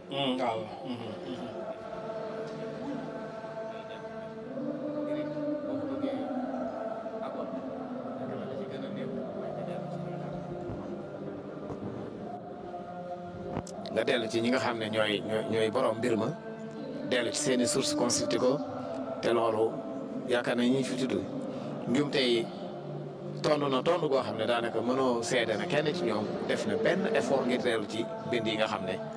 waaw. nga dellu ci ñi nga xam ne ñooy ñooy ñooy borom mbir ma dellu ci seen i source consulté ko te loolu yaakaar nañ ñi fi tudd njum tey tontu na tontu goo xam ne daanaka mënoo seede na kenn ci ñoom def na benn effort ngir dellu ci bind yi nga xam ne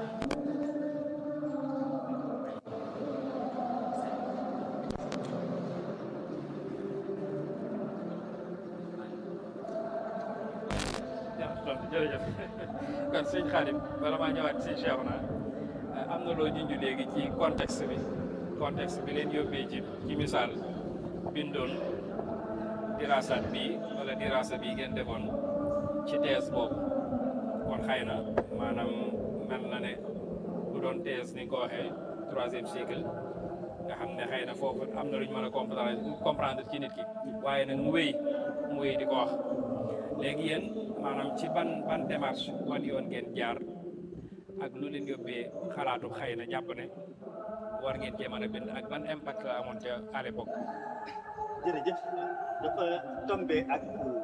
jërëjëf kon sëñ Xaadim bala maa ñëwaat sëñ Cheikh na am na loo junj léegi ci contexte bi contexte bi leen yóbbee ci ci misaal bindoon diraasaat bii wala diraasa bii ngeen defoon ci thèse boobu kon xëy na maanaam mel na ne bu doon thèse ni nga ko waxee troisième cycle nga xam ne xëy na foofu am na lu ñu mën a comprendre comprendre ci nit ki waaye nag mu wéy mu wéy di ko wax léegi yéen maanaam ci ban ban démarche wan yoon ngeen jaar ak lu leen yóbbee xalaatu xëy na jàpp ne war ngeen cee mën a bind ak ban impact la amoon ca à l'époque jërëjëf dafa tombé ak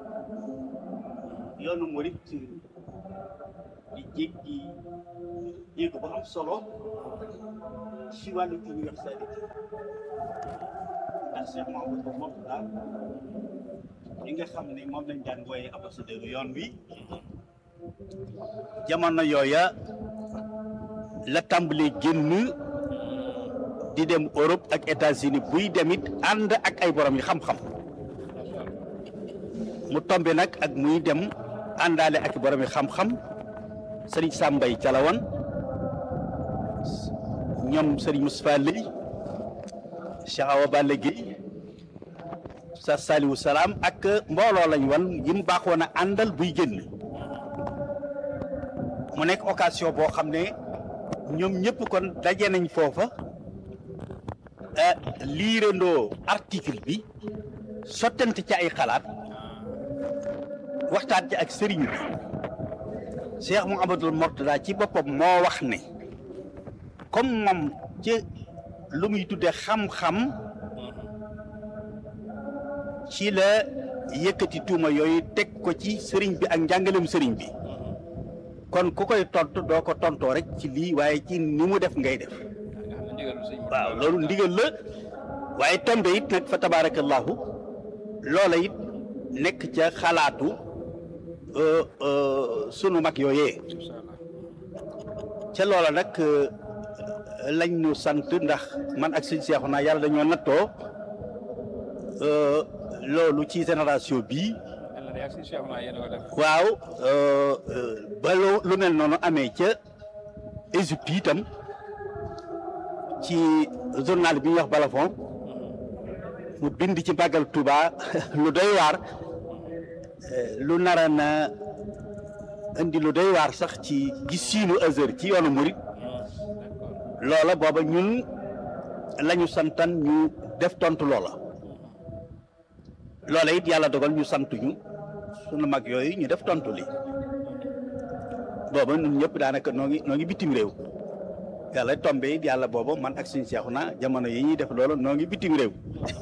yoonu murit di jéggi jéego bu am solo ci wàllu universalité ndax Cheikh Mahamadou Mourtada li nga xam ne moom lañ daan wooye ambassadeur yoon wi jamono yooya la tàmbalee génn di dem Europe ak États-Unis buy demit ànd ak ay borom yi xam-xam mu tombe nag ak muy dem àndaale ak borom yi xam-xam sëriñ Sambay Calawan ñoom sëriñ Moustapha Lay Cheikh Awa Balla Gueye sa Saliou Salaam ak mbooloo lañ wan yi mu baaxoon a àndal buy génn mu nekk occasion boo xam ne ñoom ñëpp kon daje nañ foofa liirandoo article bi sottante ci ay xalaat waxtaan ci ak sëriñ bi Cheikh Mouhamadoul Mourtada ci boppam moo wax ne comme moom ci lu muy tudde xam-xam ci la yëkkati tuuma yooyu teg ko ci sëriñ bi ak njàngalem sëriñ bi kon ku koy tontu doo ko tontoo rek ci lii waaye ci ni mu def ngay def waaw loolu ndigal la waaye tombe it nag fa tabarakallahu loola it nekk ca xalaatu sunu mag yooyee ca loola nag lañ ñu sant ndax man ak sëñ seexu naa yàlla dañoo nattoo loolu ci génération bii waaw ba lu mel noonu amee ca Égypte itam ci journal bi ñuy wax Balafon mu bind ci màggal Touba lu doy waar lu nara na indi lu doy waar sax ci gisiinu Azhar ci yoonu murit loola booba ñun lañu santan ñu def tontu loola loola it yàlla dogal ñu santuñu sunu mag yooyu ñu def tontu li booba ñun ñëpp daanaka noo ngi noo ngi bitim réew yàlla tombe it yàlla booba man ak suñu seexu na jamono yi ñuy def loolu noo ngi bitim réew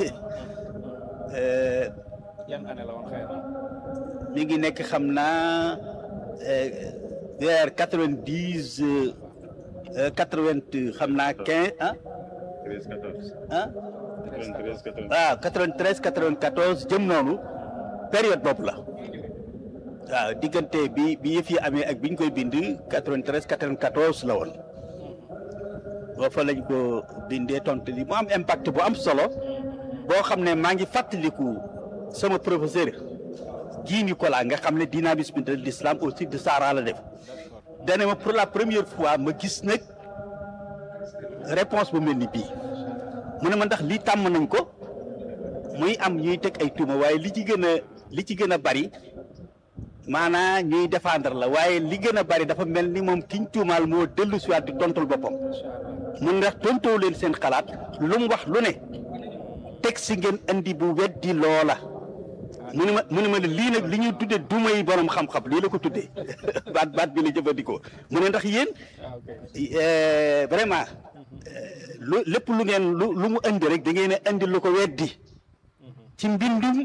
yan année la woon xëy na mi ngi nekk xam naa vers quatre vingt dix quatre vingt xam naa quinze ah. treize quatorze. ah. quatre-vingt-treize quatorze. waaw quatre vingt treize quatre vingt quatorze jëm noonu période boobu la waaw diggante bi bi yëf yi amee ak bi ñu koy bind quatre vingt treize quatre vingt quatorze la woon boo fa lañ ko bindee tontu li mu am impact bu am solo boo xam ne maa ngi fàttaliku sama professeur jii Nicolas nga xam ne dynamisme de l'islam au sud de Sahara la def dane ma pour la première fois ma gis nag réponse bu mel ni bii mu ne ma ndax lii tàmm nañ ko muy am ñuy teg ay tuuma waaye li ci gën a li ci gën a bari maanaa ñuy défendre la waaye li gën a bari dafa mel ni moom kiñ tuumaal moo dellu si waat di tontul boppam mun ndax tontoo leen seen xalaat lu mu wax lu ne teg si ngeen indi bu weddi loola mu ne ma mu ne ma ne lii nag li ñuy tuddee duma yi borom xam-xam lii la ko tuddee baat baat bi la jëfandikoo mu ne ndax yéen ah ok eh, vraiment eh, lu lépp lu ngeen lu lu mu indi rek da ngeen a indi lu ko weddi ci mbindum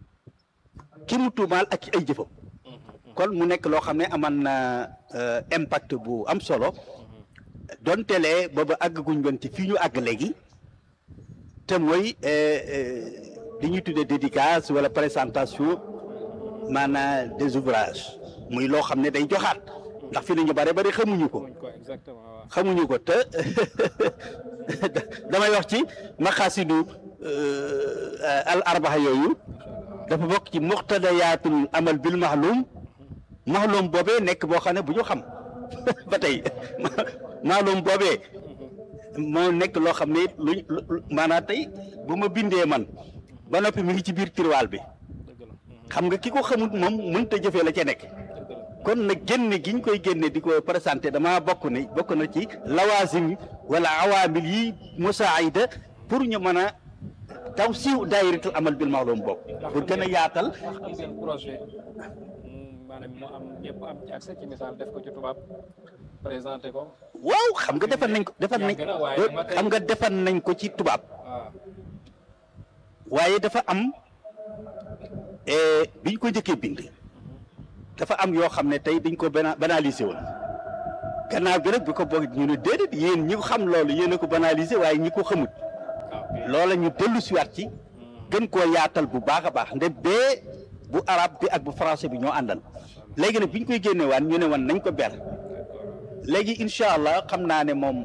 ki mu tuumaal ak ci ay jëfam kon mu nekk loo xam ne aman na euh, impact bu am solo donte lee booba àggaguñ woon ci fii ñu àgg léegi te mooy euh, euh, li ñuy tuddee dédicace wala présentation maanaam des ouvrages muy loo xam ne day joxaat ndax fi ne ñu bare bari xamuñu ko muñ ko exactement waaw xamuñu ko te damay wax ci maqaasidu al arbaxa yooyu dafa bokk ci muqtadayaatul amal bil maxlum maxlum boobee nekk boo xam ne bu ñu xam ba tey maxlum boobee moo nekk loo xam ne it luñ lu maanaam tey bu ma bindee man ba noppi mi ngi ci biir tiroir bi dëgg la xam nga ki ko xamut moom mënut a jëfee la ca nekk dëgg la kon nag génne gi ñu koy génne di ko présenté damaa bokk ne bokk na ci lawaasim wala awaamil yi musaayida pour ñu mën a taw siiw daayiratul amal bil maalum bokk pour gën a yaatal ndax am ngeen projet mm, maanaam mu am ñëpp am ci accès ci misaal def ko ci tubaab présenté ko waaw xam nga defar nañ ko defar nañ Yàgg na waaye ba tey- xam nga defar nañ ko ci tubaab waaw waaye dafa am eh, biñ ko njëkkee bind dafa am yoo xam ne tey dañ ko bana banaliser woon gannaaw bi rek bi ko boog ñu ne déedéet yéen ñi ko xam loolu yéen a ko banaliser waaye ñi ko xamut waaw loola ñu dellu siwaat ci gën koo yaatal bu baax a baax nde bee bu arab bi ak bu français bi ñoo àndal léegi nag bi ñu koy génne waan ñu ne woon nañ ko ber léegi incha allah xam naa ne moom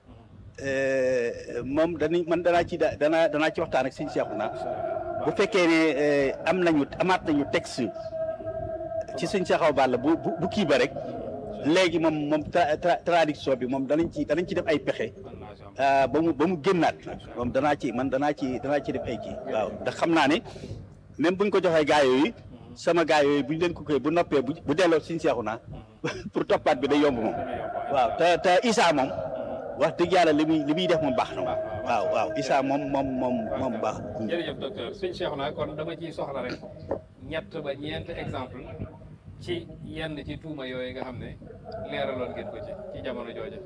euh, moom danañ man danaa ci da- danaa danaa ci waxtaan ak sëñ Seexuna bu fekkee ne euh, am nañu amaat nañu texte ci sëñ Seexaw Balla bu bu bu kii ba rek léegi moom moom tra- tra- traduction bi moom danañ ci danañ ci def ay pexe ah, ba mu ba mu génnaat nag moom danaa ci man danaa ci danaa ci def ay kii waaw ndax xam naa ne même buñ ko joxee gaa yooyu sama gaa yooyu buñ leen ko koy bu noppee bu bu delloo suñ seexu naa pour toppaat bi day yomb moom waaw te te Issa moom wax dëgg yàlla li muy li muy def moom baax na moom waaw waaw Issa moom moom moom moom baax jërëjëf docteur suñ Cheikh naa kon dama ciy soxla rek ñett ba ñeent exemple ci yenn ci tuuma yooyu nga xam ne leeraloon ngeen ko ci ci jamono jooja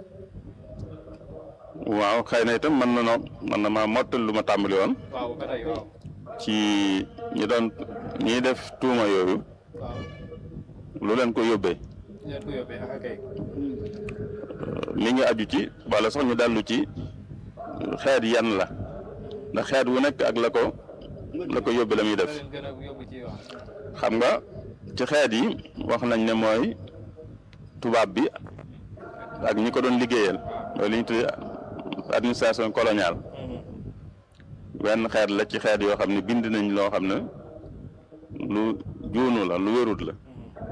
waaw xëy na itam mën na noo mën na maa mottal lu ma tàmbali woon waaw ba tey waaw ci ñi doon ñiy def tuuma yooyu waaw lu leen ko yóbbee leen ko yóbbee ah kay mi ngi aju ci wala sax ñu dellu ci xeet yan la ndax xeet wu nekk ak la ko la ko yóbbe la muy da def leen gën a yóbbu ci wax xam nga ci xeet yi wax nañ ne mooy tubaab bi ak ñi ko doon liggéeyal mooy li ñu tuddee administration coloniale wenn xeet la ci xeet yoo xam ne bind nañ loo xam ne lu juunu la lu wérut la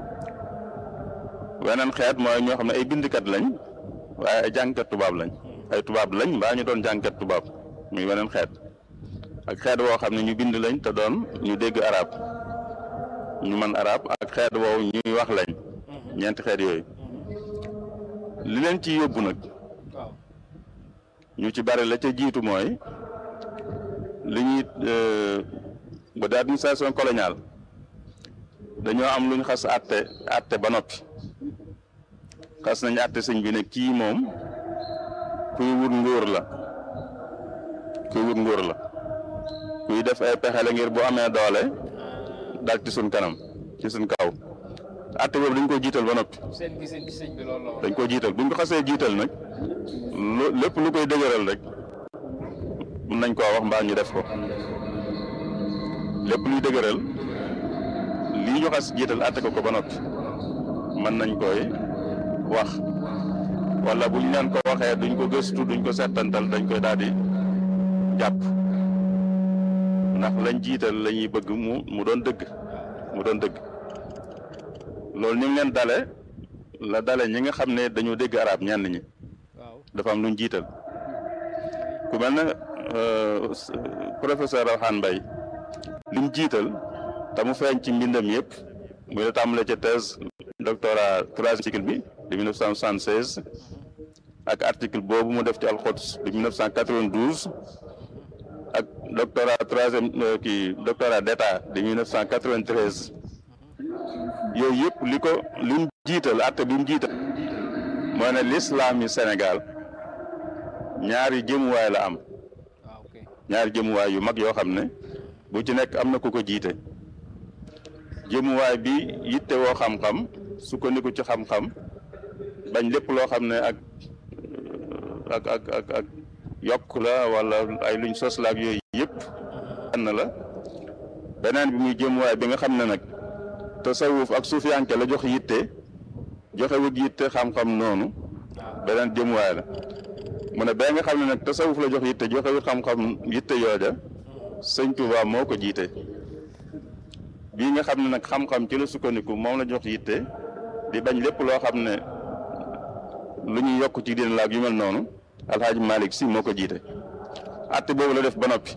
weneen xeet mooy ñoo xam ne ay bindkat lañ waaye ay jàngkat tubaab lañ ay tubaab lañ mbaa ñu doon jàngkat tubaab muy weneen xeet ak xeet woo xam ne ñu bind lañ te doon ñu dégg arab ñu mën arab ak xeet woowu ñuy wax lañ ñeenti xeet yooyu li leen ci yóbbu nag waaw ñu ci bari la ca jiitu mooy li ñuy ba di administration coloniale dañoo am lu ñu xas àtte àtte ba noppi xas nañu àtte sëñ bi ne kii moom kuy wut nguur la kuy wut nguur la kuy def ay pexe la ngir bu amee doole dal ci suñ kanam ci suñ kaw àtte boobu dañ ko jiital ba noppi seen gisin ci sëñ bi loolu la woon dañ ko jiital buñ ko xasee jiital nag lu lépp lu koy dëgëral rek mën nañ koo wax mbaa ñu def ko lépp luy dëgëral lii ñu xas jiital àtte ko ko ba noppi mën nañ koy wax wala buñ leen ko waxee duñ ko gëstu duñ ko settantal dañ koy daal di jàpp ndax lañ jiital la ñuy bëgg mu mu doon dëgg mu doon dëgg loolu ni mu leen dale la dale ñi nga xam ne dañoo dégg arab ñenn ñi waaw dafa am luñ jiital ku mel ne euh, professeur Alxaan Mbay li mu jiital te mu feeñ ci mbindam yëpp muy la tàmbale ca thèse doctorat troisième cycle bi de 1976 ak article boobu mu def ci alxots de 1992 ak doctorat troisième kii doctorat d'état de 1993 yooyu yëpp li ko li mu jiital atte bi mu jiital mooy ne l'islam yi Sénégal ñaari jëmuwaay la am ñaari jëmuwaay yu mag yoo xam ne bu ci nekk am na ku ko jiite jëmuwaay bi yitte woo xam-xam sukkandiku ci xam-xam bañ lépp loo xam ne ak ak ak ak ak yokk la wala ay luñ sos la ak yooyu yëpp na la beneen bi muy jëmuwaay bi nga xam ne nag tasawuf ak suufiyanke la jox yitte joxe wut yitte xam-xam noonu beneen jëmuwaay la mu ne bee nga xam ne nag tasawuf la jox yitte joxe wut xam-xam yitte yooja sëñ Tuubaa moo ko jiite bii nga xam ne nag xam-xam ci la sukkandiku moom la jox yitte di bañ lépp loo xam ne lu ñuy yokk ci diine la ak yu mel noonu alxaaji Malick si moo ko jiite atte boobu la def ba noppi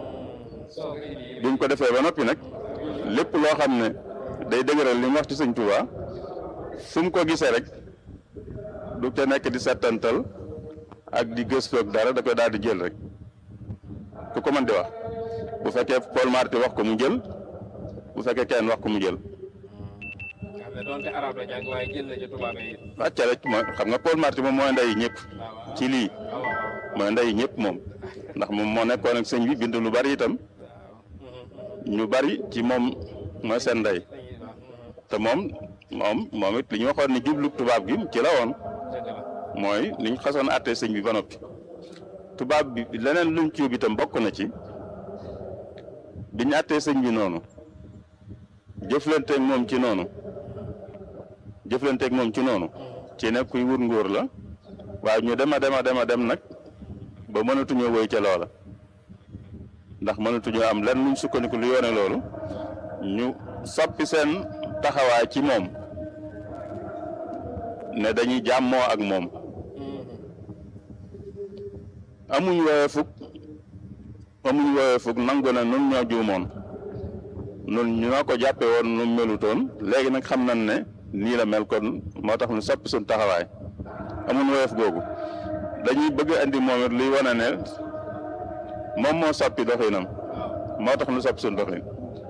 bi mu ko defee ba noppi nag lépp loo xam ne day dëgëral li mu wax ci sëñ Tuubaa fu mu ko gisee rek du ca nekk di settantal ak di gëstu ak dara da koy daal di jël rek ku ko mën di wax bu fekkee Paul Marty wax ko mu jël bu fekkee kenn wax ko mu jël. xam ne donte arab la jàng waaye jël na ci tubaab yi. wàcce rek mooy xam nga Paul Marty moom mooy ndey ñëpp ci lii mooy ndey ñëpp moom ndax moom moo nekkoon ak sëñ bi bind lu bari itam ñu bari ci moom mooy seen ndey te moom moom moom it li ñu waxoon ni jublu tubaab gi ci la woon mooy li ñu xasoon àttee sëñ bi ba noppi tubaab bi leneen luñ ci yóbbu itam bokk na ci bi ñu àttee sëñ bi noonu jëflanteeg moom ci noonu jëflanteeg moom ci noonu ci ne kuy wut nguur la waaye ñu dem a dem a dem a dem nag ba mënatuñoo woy ca loola ndax mënatuñoo am lenn luñ sukkandiku lu yoone loolu ñu soppi seen taxawaay ci moom ne dañuy jàmmoo ak moom amuñ woowee fukk amuñ woowee fukk nangu na nun ñoo juumoon nun ñoo ko jàppe woon nu melutoon léegi nag xam nañ ne nii la mel kon moo tax ñu soppi suñ taxawaay amuñ woyof googu dañuy bëgg andi moom it luy wane ne moom moo soppi doxinam moo tax ñu soppi suñ doxin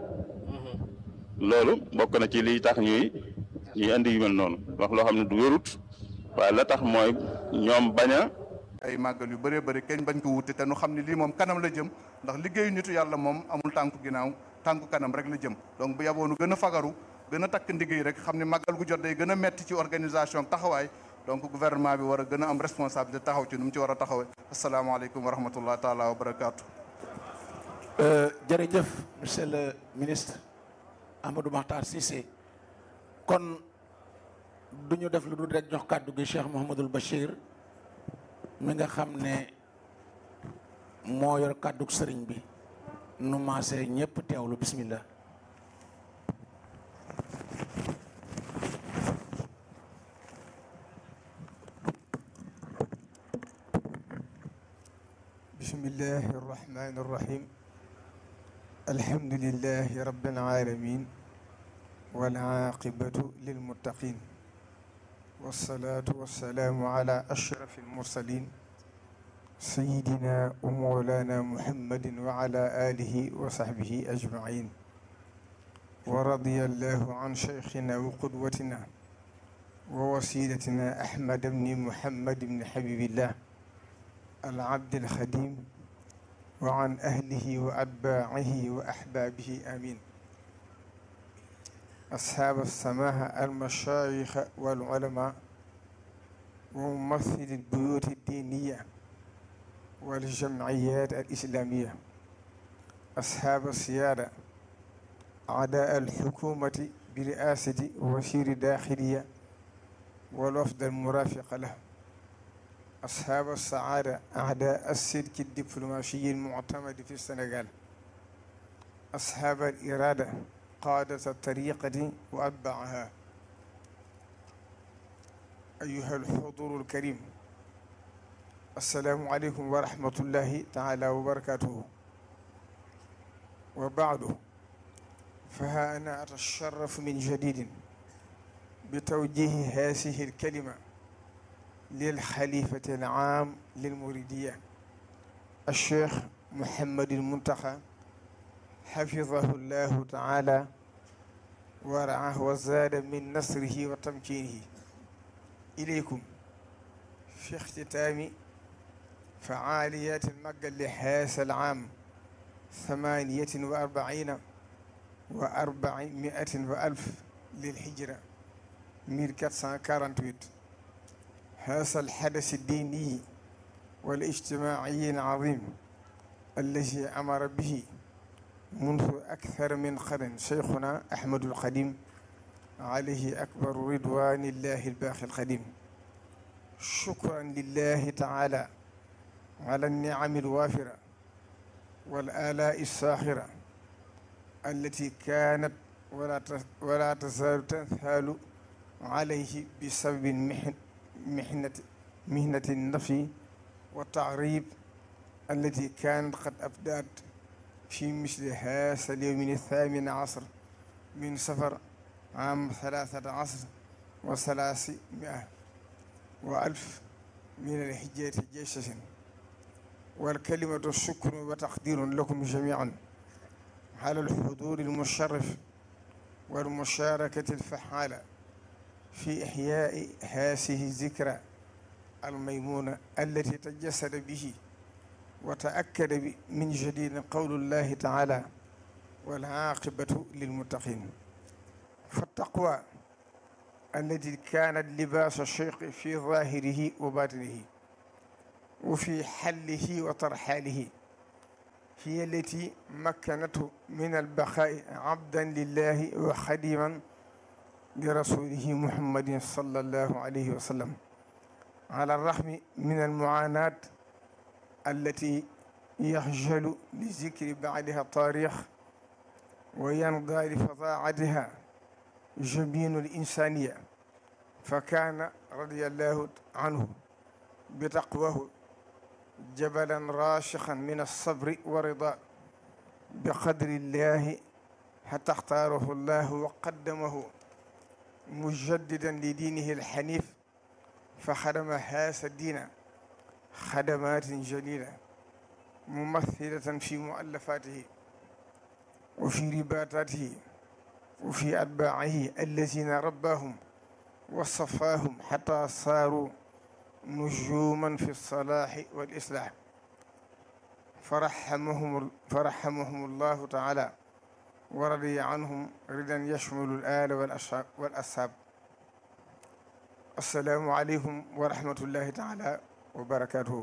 loolu bokk na ci liy tax ñuy ñuy andi yu mel noonu wax loo xam ne du wérut waaye la tax mooy ñoom bañ a ay màggal yu bëree bëri kenn bañ ko wuute te nu xam ne lii moom kanam la jëm ndax liggéeyu nitu yàlla moom amul tànku ginnaaw tànku kanam rek la jëm donc bu yaboonu gën a fagaru gën a takk ndigéey rek xam ne màggal gu jot day gën a metti ci organisation taxawaay donc gouvernement bi war a gën a am responsabilité taxaw ci nu mu ci war a taxawee asalaamaaleykum wa rahmatullah taala wa barakaatu. jërëjëf monsieur le ministre Amadou Makhtar Cissé kon du ñu def lu dul rek jox kàddu gi Cheikh Mouhamadul Bachir mi nga xam ne moo yor kàddu sëriñ bi nu maasee ñëpp teewlu bismillah بسم الله الرحمن الرحيم الحمد لله رب العالمين والعاقبة للمتقين والصلاة والسلام على أشرف المرسلين سيدنا ومولانا محمد وعلى آله وصحبه أجمعين ورضي الله عن شيخنا وقدوتنا ووسيلتنا أحمد بن محمد بن حبيب الله العبد الخديم وعن أهله وأتباعه وأحبابه آمين أصحاب السماحة المشايخ والعلماء وممثل البيوت الدينية والجمعيات الإسلامية أصحاب السيادة أعداء الحكومة برئاسة وزير داخلية والوفد المرافق له أصحاب السعادة أعداء السلك الدبلوماسي المعتمد في السنغال أصحاب الإرادة قادة الطريقة وأتباعها أيها الحضور الكريم السلام عليكم ورحمة الله تعالى وبركاته وبعد فها أنا أتشرف من جديد بتوجيه هذه الكلمة للخليفة العام للمريدية الشيخ muhammadil muntaxa xafidahu llahu taala wa raahu wa zaada min nasrihi wa tamkinihi ilaykum fi ixtitaami فعاليات المجل لهذا العام ثمانية وأربعين وأربعمائة وألف للهجرة 1448 هذا الحدث الديني والاجتماعي العظيم الذي أمر به منذ أكثر من قرن شيخنا أحمد القديم عليه أكبر رضوان الله الباقي القديم شكرا لله تعالى على النعم الوافرة والآلاء الساخرة التي كانت ولا ولا تزال تنثال عليه بسبب محن محنة مهنة النفي والتعريب التي كانت قد أبدأت في مثل هذا اليوم الثامن عشر من سفر عام ثلاثة عشر وثلاثمائة وألف من الحجاج جيشة والكلمة الشكر وتقدير لكم جميعا على الحضور المشرف والمشاركة الفعالة في إحياء هذه الذكرى الميمونة التي تجسد به وتأكد من جديد قول الله تعالى والعاقبة للمتقين فالتقوى التي كانت لباس الشيخ في ظاهره وباطنه وفي حله وترحاله هي التي مكنته من البقاء عبدا لله وخديما لرسوله محمد صلى الله عليه وسلم على الرغم من المعاناة التي يخجل لذكر بعدها التاريخ وينضى لفظاعتها جبين الإنسانية فكان رضي الله عنه بتقواه جبلا راشقا من الصبر والرضا بقدر الله حتى اختاره الله وقدمه مجددا لدينه الحنيف فخدم هذا الدين خدمات جليلة ممثلة في مؤلفاته وفي رباطاته وفي أتباعه الذين رباهم وصفاهم حتى صاروا نجوما في الصلاح والإصلاح فرحمهم فرحمهم الله تعالى ورضي عنهم رضا يشمل الآل والأصحاب والأصحاب السلام عليكم ورحمة الله تعالى وبركاته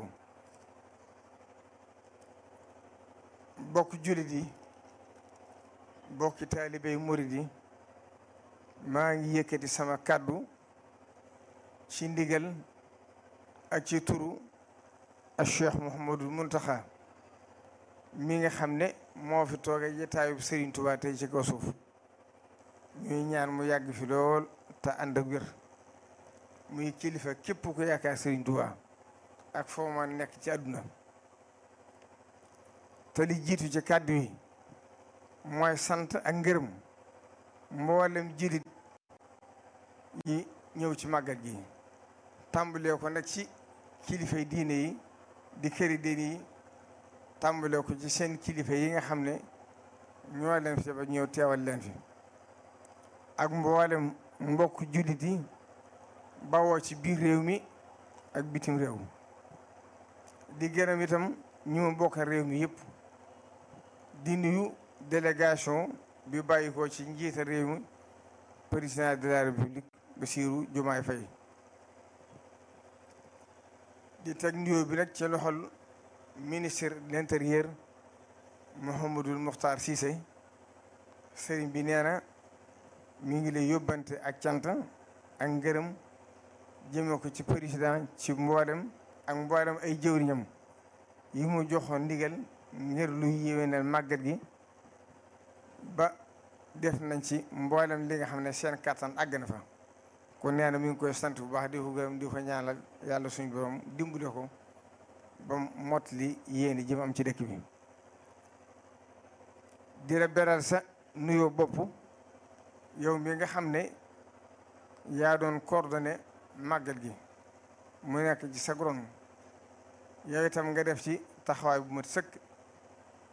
bokk jullit yi bokki taalibey murid yi maa ngi yëkkati sama kàddu ci ndigal ak ci turu ak Cheikh Mouhamadul Muntaxa mi nga xam ne moo fi tooge jataayub Serigne Touba tey ci kaw suuf ñuy ñaan mu yàgg fi lool te ànd ak wér muy kilifa képp ku yaakaar Serigne Touba ak foo ma nekk ci àdduna te li jiitu ci kàddu yi mooy sant ak ngërëm mboolem jilit yi ñëw ci màggal gi tàmbalee ko nag ci kilifay diine yi di këri diine yi tàmbalee ko ci seen kilifa yi nga xam ne ñoo leen fi ba ñëw teewal leen fi ak mboolem mbokk jullit yi bawoo ci biir réew mi ak bitim réew di gërëm itam ñu ma bokk réew mi yëpp di nuyu délégation bi bàyyi ko ci njiita réew mi président de la république Bassirou Diomaye Faye di teg nuyoo bi nag ci loxol ministre de l'intérieur Mouhamadul Mokhtar Cissé sëriñ bi nee na mi ngi lay yóbbante ak cant ak ngërëm jëme ko ci président ci mboolem ak mboolem ay jëwriñam yi mu joxoon ndigal ngir luy yéwénal màggat gi ba def nañ ci mboolem li nga xam ne seen kattan àgg na fa kon nee na mi ngi koy sant bu baax di ko gërëm di ko ñaanal yàlla suñu borom dimbale ko ba mot li yéeni jëm am ci dëkk bi di la beral sa nuyoo bopp yow mi nga xam ne yaa doon coordonné màggal gi mu nekk ci sa gron yow itam nga def ci taxawaay bu mat sëkk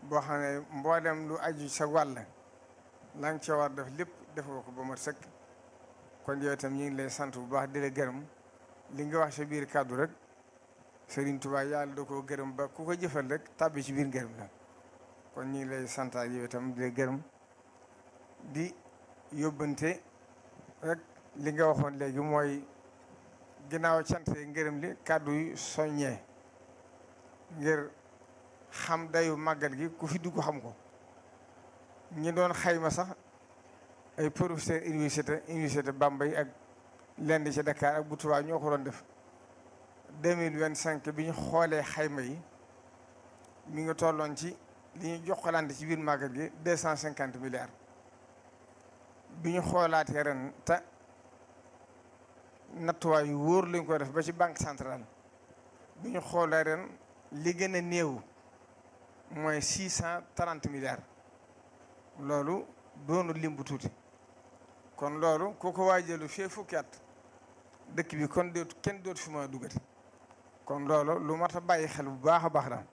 boo xam ne mboolem lu aju sa wàll la nga ca war def lépp def nga ko ba mat sëkk kon yow itam ñu ngi lay sant bu baax di la gërëm li nga wax sa biir kàddu rek Serigne Touba yàlla da koo gërëm ba ku ko jëfal rek tàbbi ci biir gërëm la kon ñu ngi lay santaat yow itam di la gërëm di yóbbante rek li nga waxoon léegi mooy ginnaaw cant ngërëm li kàddu yu soññee ngir xam dayu màggal gi ku fi dugg xam ko ñi doon xayma sax ay professeur université université Bambey ak lenn ci Dakar ak bu Tuubaa ñoo ko doon def deux mille vingt cinq bi ñu xoolee xayma yi mi ngi tolloon ci li ñu jokkalante ci biir màggal gi deux cent cinquante milliards bi ñu xoolaatee ren te nattuwaay yu wóor lañ ko def ba ci banque centrale bi ñu xoolee ren li gën a néew mooy six cent trente milliards loolu doonu lim bu tuuti kon loolu ku ko waajalu fee fukki at dëkk bi kon dootu kenn dootu fi mën a duggati kon loolu lu mat a bàyyi xel bu baax a baax la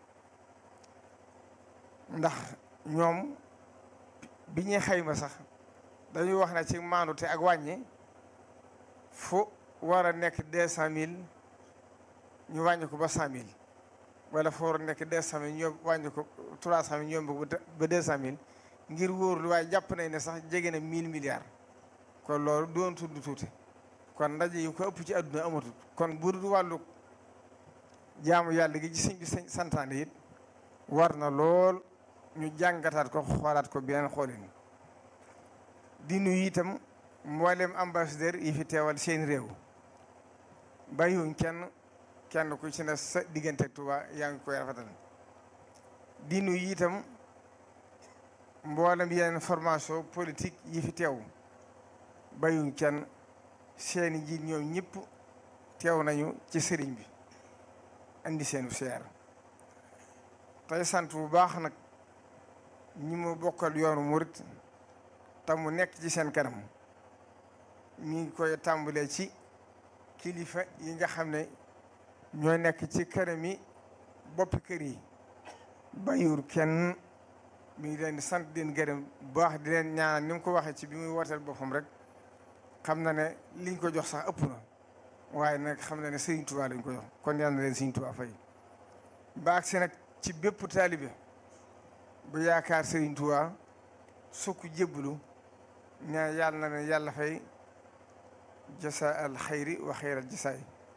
ndax ñoom bi ñuy xayma sax dañuy wax ne ci maandute ak wàññi fu war a nekk deux cent mille ñu wàññi ko ba cent mille wala fu war a nekk deux cent mille ñoom wàññi ko trois cent mille ñoom ba deux cent mille ngir wóorlu waaye jàpp nañ ne sax jege na mille milliards kon loolu doon tudd tuuti kon ndaje yu ko ëpp ci àdduna amatul kon bu dul wàllu jaamu yàlla gi ci sëñ bi sëñ santaane it war na lool ñu jàngataat ko xoolaat ko beneen xoolin di nuyu itam mboolem ambassadeur yi fi teewal seen réew bàyyiwuñ kenn kenn ku ci ne sa diggante ak Tuuba yaa ngi koy rafetal di nuyu itam mboolem yeneen formation politique yi fi teew bàyyiwuñ kenn seeni njiit ñoom ñëpp teew nañu ci sëriñ bi indi seenu seer tey sant bu baax nag ñi ma bokkal yoonu murit te mu nekk ci seen kanam mi ngi koy tàmbalee ci kilifa yi nga xam ne ñoo nekk ci këram yi boppi kër yi bàyyiwul kenn mi ngi leen di sant di leen gërëm bu baax di leen ñaanal ni mu ko waxee ci bi muy wooteel boppam rek xam na ne liñ ko jox sax ëpp na waaye nag xam na ne Serigne Touba lañ ko jox kon yal na leen Serigne Touba fay baag si nag ci bépp taalibe bu yaakaar Serigne Touba sukk jébbalu ñaan yàlla na ne yàlla fay jasa al xayri wa xayral jasaay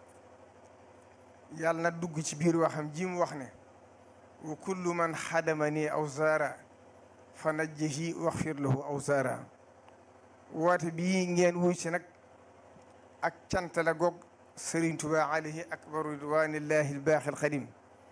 yàlla na dugg ci biir waxam ji mu wax ne wa kullu man xadama nii aw zaara fa najjihi waxfir lahu aw zaara woote bii ngeen wuy si nag ak cant la goog Serigne Touba alayhi akbaru ridwanillahi albaaxi alxadim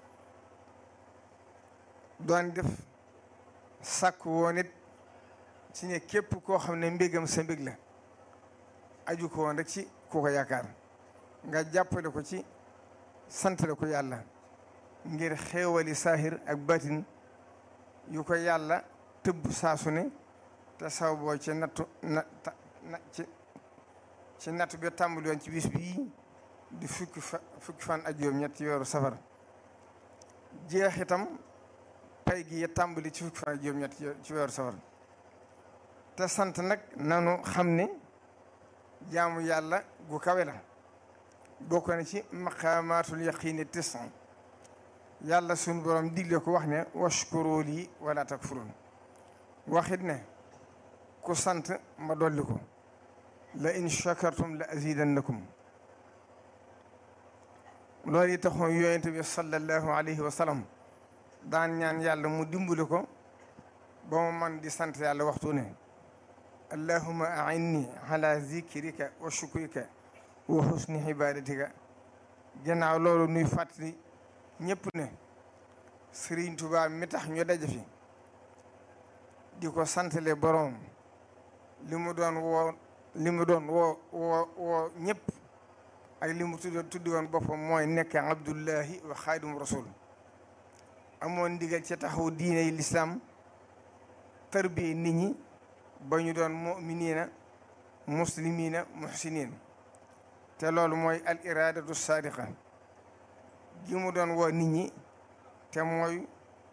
doon def sàkk woon it ci ne képp koo xam ne mbégam sa mbég la aju ko woon rek ci ku ko yaakaar nga jàppale ko ci santale ko yàlla ngir xéewali saahir ak batin yu ko yàlla tëbb saasu ne te saw boo ci nattu na ci ci nattu bi tàmbali woon ci bis bii di fukki fa fukki fan ak juróom ñett weeru safar jeex itam pay gi ya tàmbali ci fukki fan ak juróom ñett ci weeru safar te sant nag nanu xam ne jaamu yàlla gu kawe la bokk na ci maqaamaatul yaqiini tisan yàlla sunu borom digle ko wax ne washkuru lii wala takfurun waxit ne ku sant ma dolli ko la in shakartum la azidannakum loolu yi taxoon yonent bi sallallahu alayhi wa sallam daan ñaan yàlla mu dimbali ko ba mu man di sant yàlla waxtu ne allahuma ainni ala zikrika wa shukrika wa husni ibadatika gannaaw loolu nuy fàttali ñëpp ne Sëriñ Tuubaa mi tax ñu daje fi di ko santale boroom li mu doon woo li mu doon woo woo woo ñëpp ak li mu tudd tuddi woon boppam mooy nekk abdullahi wa xaadimu rasul amoon ndigal ci taxaw diine yi lislaam tarbiye nit ñi ba ñu doon muminina muslimina muhsinin te loolu mooy al iradatu sadiqa gi mu doon woo nit ñi te mooy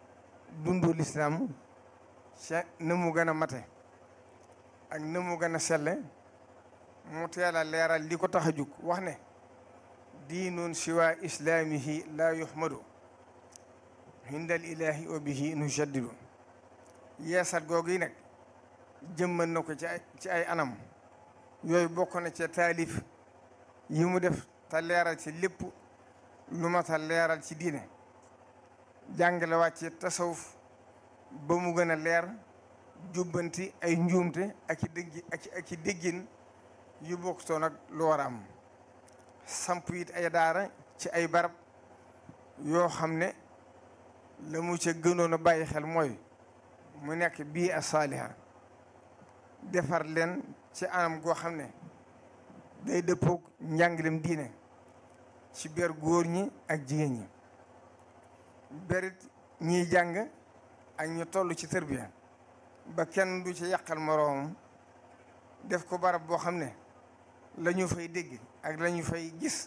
dundu lislaam ca na mu gën a mate ak na mu gën a selle mu teel a leeral li ko tax a jug wax ne diinun siwa islaamihi laa yuhmadu hindal ilahi wa bihi nujaddidu yeesal googu yi nag jëmmal na ko ci ay ci ay anam yooyu bokk na ci taalif yi mu def te leeral ci lépp lu ma ta leeral ci diine jàngale wàcce tasawuf ba mu gën a leer jubbanti ay njuumte ak i déggi ak ak i déggin yu bokkutoon nag lu war a am samp it ay daara ci ay barab yoo xam ne la mu ca gënoon a bàyyi xel mooy mu nekk bii a saaliha defar leen ci anam goo xam ne day dëppoog njàngalem diine ci ber góor ñi ak jigéen ñi berit ñiy jàng ak ñu toll ci tërbiya ba kenn du ci yàqal moroomam def ko barab boo xam ne la ñu fay dégg ak la ñu fay gis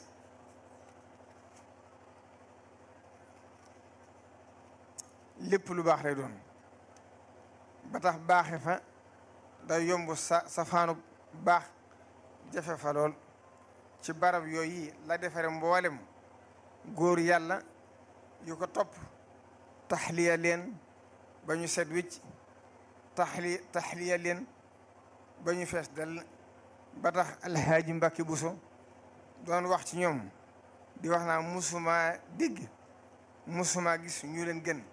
lépp lu baax lay doon ba tax baaxe fa day yomb sa safaanu baax jafe fa lool ci barab yooyu la defare mboolem góor yàlla yu ko topp taxliya leen ba ñu set wicc taxli taxliya leen ba ñu fees dal ba tax alhaaji Mbàkke Buso doon wax ci ñoom di wax naa musuma dégg musuma gis ñu leen gën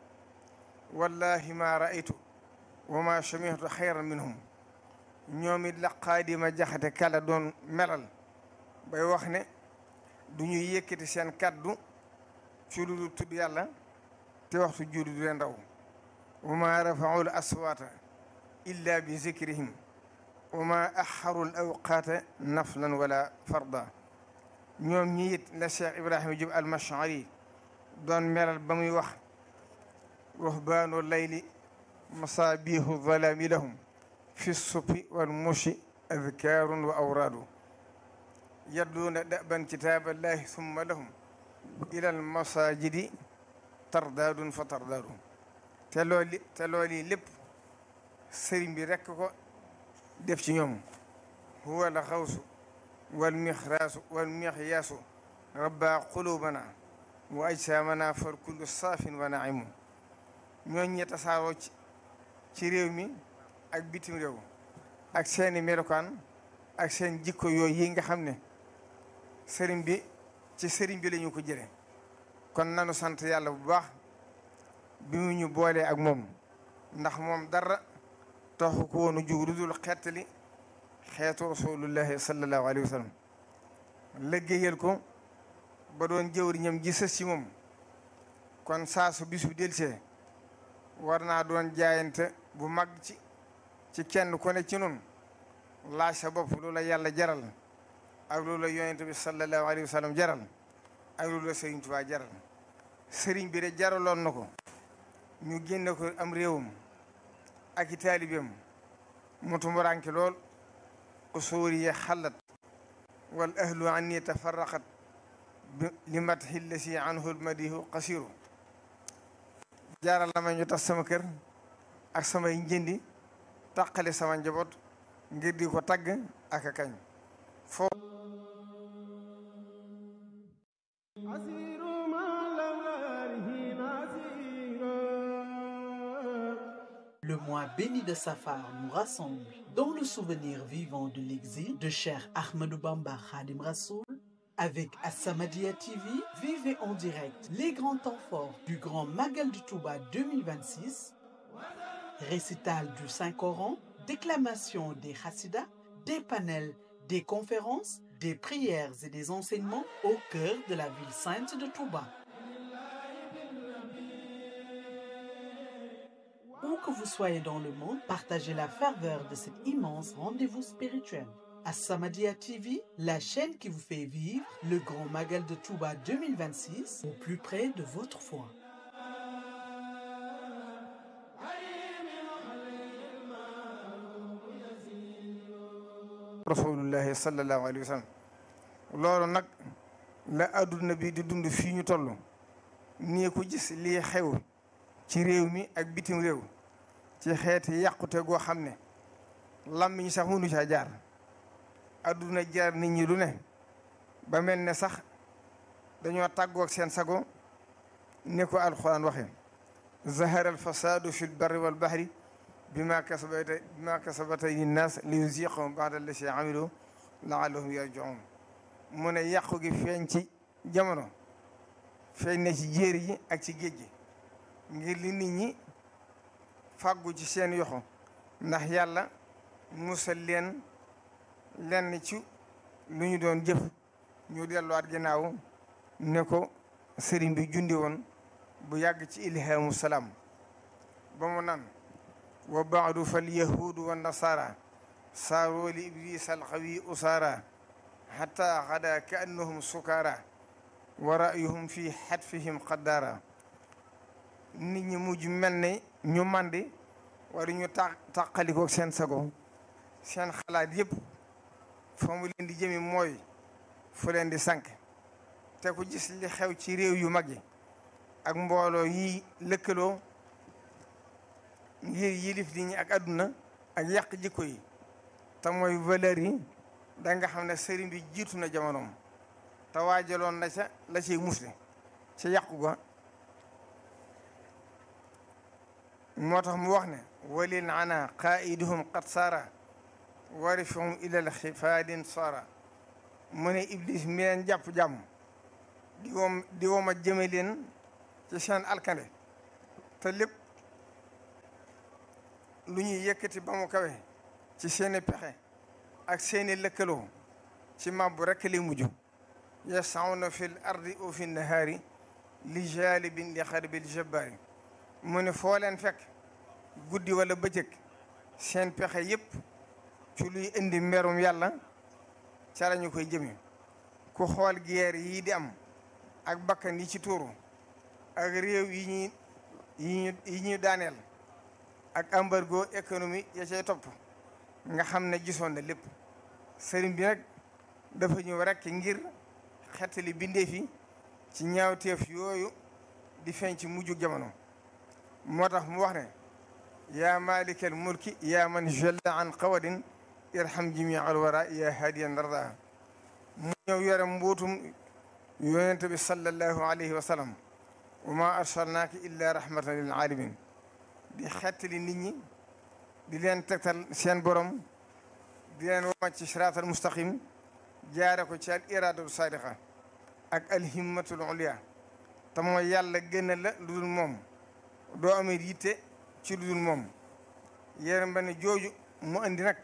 wallahi ma raaytu wa ma samihtu xayran minhum ñoom it la xaadima jaxate kala doon melal bay wax ne du ñuy yëkkati seen kaddu ci lu dul tudd yàlla te waxtu julli du leen raw wa ma rafaul aswaata illa bi zikrihim wa ma axaru l awqaata naflan wala farda ñoom ñi it la Cheikh Ibrahima Jub al-Mash'ari doon melal ba muy wax ruhbaanu layli masaabihu zalaami lahum fi sufi wal mushi adkaarun wa awraadu yadduuna daban kitaaballahi summa lahum ilal masajidi tardaadun fa tardaadu te looli te looli lépp sëriñ bi rekk ko def ci ñoom huwa la xawsu wal mixraasu wal mixyaasu rabba qulubana wa ajsaamana far kullu saafin wa naimu ñooñ ñi tasaaroo ci ci réew mi ak bitim réew ak seeni melokaan ak seen jikko yooyu yi nga xam ne sëriñ bi ci sëriñ bi lañu ko jële kon nanu sant yàlla bu baax bi mu ñu boolee ak moom ndax moom dara taxu ko woonu jug lu dul xettali xeetu rasulullahi sallallahu alayhi wa sallam liggéeyal ko ba doon jëwriñam ji sës ci moom kon saa su bisu delsee war naa doon jaayante bu mag ci ci kenn ku ne ci nun laaj sa bopp lu la yàlla jaral ak lu la yonent bi sallallahu alayhi wa sallam jaral ak lu la sëriñ Tuubaa jaral sëriñ bi de jaraloon na ko ñu génne ko am réewam ak i taalibeem mu tumuraanke lool usuuri ya xallat wal ahlu anni tafarraqat li matxi lasi anhu lmadihu qasiru jaaral la ma ñu tas sama kër ak samay njëndi taqale sama njaboot ngir di ko tagg ak a kañ foo Le mois béni de Safar nous rassemble dans le souvenir vivant de l'exil de Cheikh Ahmadou Bamba Khadim Rassoul. Avec As-Samadiyya TV, vivez en direct les grands temps forts du Grand Magal du Touba 2026, récital du Saint-Coran, déclamation des Hassidas, des panels, des conférences, des prières et des enseignements au cœur de la ville sainte de Touba. Où que vous soyez dans le monde, partagez la ferveur de cet immense rendez-vous spirituel. As-Samadiyya TV, la chaîne qui vous fait vivre le grand Magal de Touba 2026 au plus près de votre foi. rasulullahi sallallahu alayhi wa sallam loolu nag la adduna bi di dund fii ñu toll nii ko gis lii xew ci réew mi ak bitim réew ci xeeti yàqute goo xam ne làmmiñ sax mënu caa jaar adduna jaar nit ñi lu ne ba mel ne sax dañoo tàggoog seen sago ni ko alxuraan waxe zahara alfasadu fi lbarri walbahri bima kasabata bima kasabata linnas li yuziqahum ba'da allati amilu laallahum yarji'un mu ne yàqu gi feeñ ci jamono feeñ na ci jéeri yi ak ci géej gi ngir li nit ñi fàggu ci seen yoxo ndax yàlla musal leen lenn ci lu ñu doon jëf ñu delluwaat ginnaaw ne ko sëriñ bi jundi woon bu yàgg ci ilhamu salaam ba mu nan wa baadu fal yahuudu wa nasara saaroo li iblis alxawi usaara xata xada ka annahum sukaara wa ra'yuhum fi xatfihim qaddaara nit ñi mujj mel ne ñu màndi wala ñu ta tàqalikoo seen sago seen xalaat yëpp fa mu leen di jëmi mooy fu leen di sànq te ku gis li xew ci réew yu mag yi ak mbooloo yi lëkkaloo ngir yilif nit ñi ak àdduna ak yàq jikko yi te mooy valeur yi da nga xam ne sëriñ bi jiitu na jamonoom te waajaloon na ca la ciy musle ca yàqu ga moo tax mu wax ne walil ana qaiduhum qad saara warifahum ilal xifaadin saara mu ne iblis mi leen jàpp jàmm di wom di woma jëme leen ci seen alkande te lépp lu ñuy yëkkati ba mu kawe ci seeni pexe ak seeni lëkkaloo ci mabbu rekk li mujj yasawna fi l ardi au fi nahaari li jalibin li xarbil jabbaari mu ne foo leen fekk guddi wala bëccëg seen pexe yépp ci luy indi mberum yàlla ca la ñu koy jëme ku xool guerre yii di am ak bakkan yi ci tuuru ak réew yi ñuy yi ñu yi ñu daaneel ak embargo économie ya cay topp nga xam ne gisoon na lépp sëriñ bi nag dafa ñëw rekk ngir xettali bindee fi ci ñaawteef yooyu di feeñ ci mujju jamono moo tax mu wax ne yaa malikal mulki yaa man jalla an qawadin irham jami al wara yaa hadiyan darda mu ñëw yore mbuutum yonente bi sallallahu alayhi wa sallam wa ma arsalnaaka illa rahmatan lil alamin di xettali nit ñi di leen tegtal seen borom di leen wama ci siraatal mustaqim jaare ko ci al iradatu sadiqa ak al himmatul ulia te mooy yàlla gën la lu dul moom doo amee yitte ci lu dul moom yéen ba ne jooju mu andi nag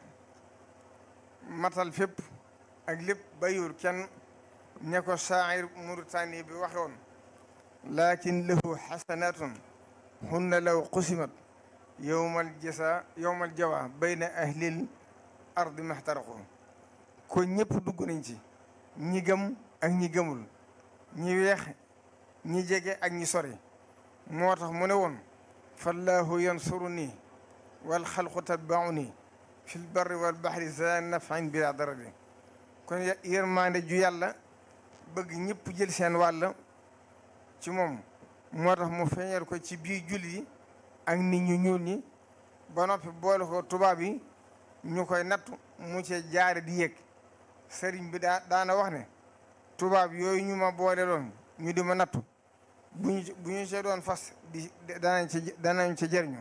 matal fépp ak lépp bayur kenn ne ko shaa'ir Mauritanie bi waxe woon lakin lahu xasanatun hunna law qusimat yowmal jasa yowmal jawa bayna ahlil ardi maxtaraqu ko ñëpp dugg nañ ci ñi gëm ak ñi gëmul ñi weex ñi jege ak ñi sori moo tax mu ne woon fallahu yansuru nii wal xalqu tatbaau nii fi lbarri wal baxri za nafin bila darari kon yërmande ju yàlla bëgg ñëpp jël seen wàll ci moom moo tax mu feeñal ko ci biir julli yi ak nit ñu ñuul ñi ba noppi boole ko tubaab yi ñu koy nattu mu ci jaare di yëg sëriñ bi daa daana wax ne tubaab yooyu ñu ma boole loon ñu di ma nattu bu ñu bu ñu see doon fas di danañ ci danañ ci jëriñu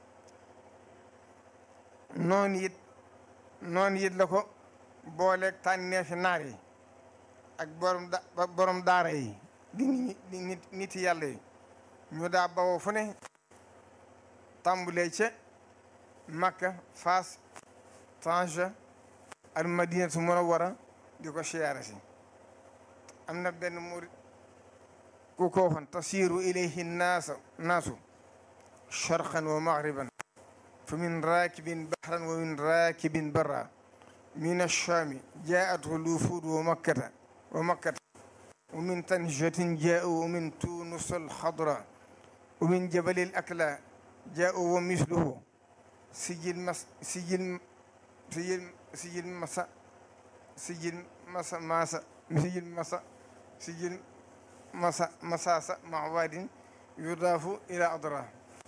noonu it noonu it la ko booleeg tànneefi naar yi ak borom da borom daara yi di nit nit yàlla yi ñu daa bawoo fu ne tàmbulee ca Makka Faas Tanja al Madinatu Munawwara di ko siyaare si am na benn murit ku ko waxoon tasiru ilayhi naasa naasu sharqan wa maghriban fa min raakibin bahran wa min raakibin barra min ash-shaami jaa'athu l-wufuud wa makkata wa makkata wa min tanjatin jaa'u wa min tuunus al-xadra wa min jabali al-akla jaa'u wa misluhu sijil mas sijil sijil sijil masa sijil masa masa sijil masa sijil masa masasa mawadin yudaafu ila adra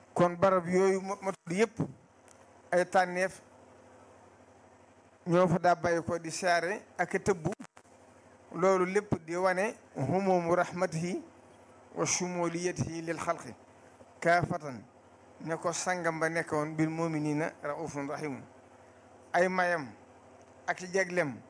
kon barab yooyu ma ma tudd yëpp ay tànneef ñoo fa daa bàyyi ko di siyaare ak tëbbu loolu lépp di wane humumu rahmatihi wa shumuliyatihi lil xalqi kaafatan ne ko sangam ba nekkoon bil muminina raufun rahimun ay mayam ak i jeglem